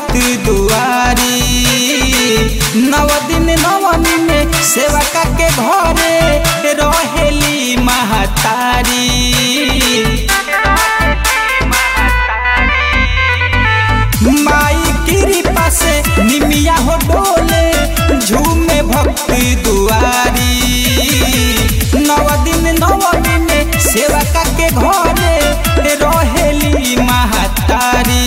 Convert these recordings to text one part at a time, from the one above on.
भक्त दुआरी नव दिन नवमी में सेवा के घरे रहेली महतारी माई कृपा से निमिया हो डोले झूमे भक्ति दुआरी नव दिन नवमी में सेवा के घरे रहेली महतारी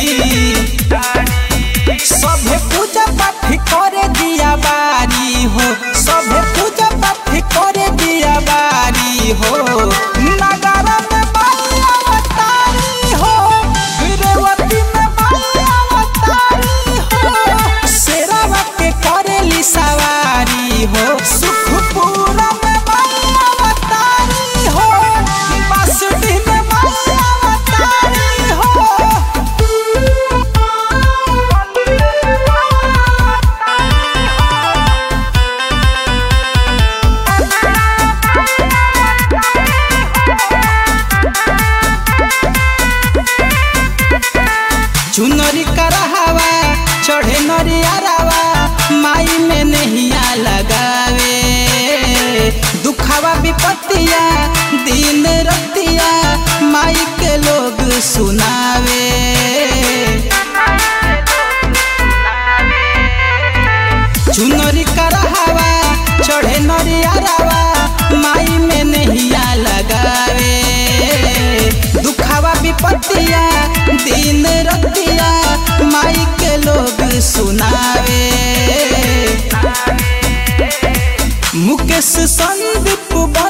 सभे पूजा पाठ करे दिया बारी हो सभे पूजा पाठ करे दिया बारी हो नगर में माई अवतारी हो रेवती में माई अवतारी हो शेरवा के करेली सवारी हो सुखपुरा में माई अवतारी हो बांसुरी में माई अवतारी हो चुनरी करहवा चढ़े नरियारावा माई में नहिया लगावे दुखावा विपत्तिया दिन रतिया माई के लोग सुनावे चुनरी करहवा चढ़े नरियारावा माई में नहिया लगावे दुखावा विपत्तिया दिन रतिया माई के लोग सुनावे मुकेश संदीप बन